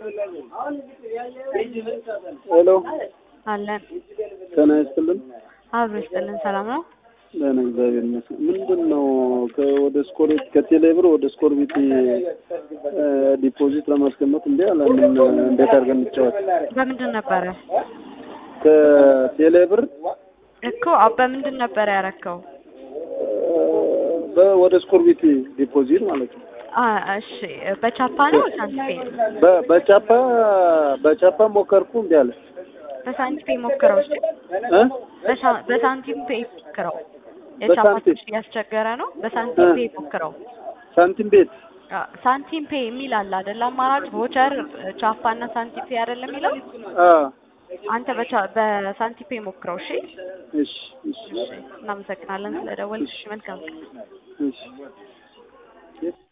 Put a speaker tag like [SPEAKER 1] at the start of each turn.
[SPEAKER 1] ሄሎ
[SPEAKER 2] አለን
[SPEAKER 1] ጤና ይስጥልን።
[SPEAKER 2] አብሮ ይስጥልን። ሰላም ነው?
[SPEAKER 1] ደህና እግዚአብሔር ይመስገን። ምንድን ነው ከ- ወደ ስኮር ከቴሌብር ወደ ስኮር ቤት ዲፖዚት ለማስቀመጥ እንዲ አለ። ምን እንዴት አድርገን እንጫወት?
[SPEAKER 2] በምንድን ነበረ
[SPEAKER 1] ከቴሌብር
[SPEAKER 2] እኮ አ- በምንድን ነበረ ያረከው?
[SPEAKER 1] በ- ወደ ስኮር ቤት ዲፖዚት ማለት ነው።
[SPEAKER 2] አ እሺ፣ በቻፓ ነው ሳንቲፔ?
[SPEAKER 1] በ- በቻፓ በቻፓ ሞከርኩ እንዲ አለ
[SPEAKER 2] በሳንቲፔ ሞክረው። እሺ፣
[SPEAKER 1] እ?
[SPEAKER 2] በሳ- በሳንቲም ፔ ሞክረው። የቻፓ
[SPEAKER 1] በሳንቲም?
[SPEAKER 2] ትንሽ እያስቸገረ ነው። በሳንቲም ፔ ሞክረው።
[SPEAKER 1] ሳንቲም ቤት
[SPEAKER 2] አ፣ ሳንቲም ፔ የሚል አለ አይደል? አማራጭ ቮቸር፣ ቻፓ እና ሳንቲም ፔ አይደለም የሚለው?
[SPEAKER 1] አ
[SPEAKER 2] አንተ በቻ በሳንቲም ፔ ሞክረው። እሺ፣
[SPEAKER 1] እሺ እሺ
[SPEAKER 2] እሺ። እናመሰግናለን ስለደወልሽ። መልካም
[SPEAKER 1] እሺ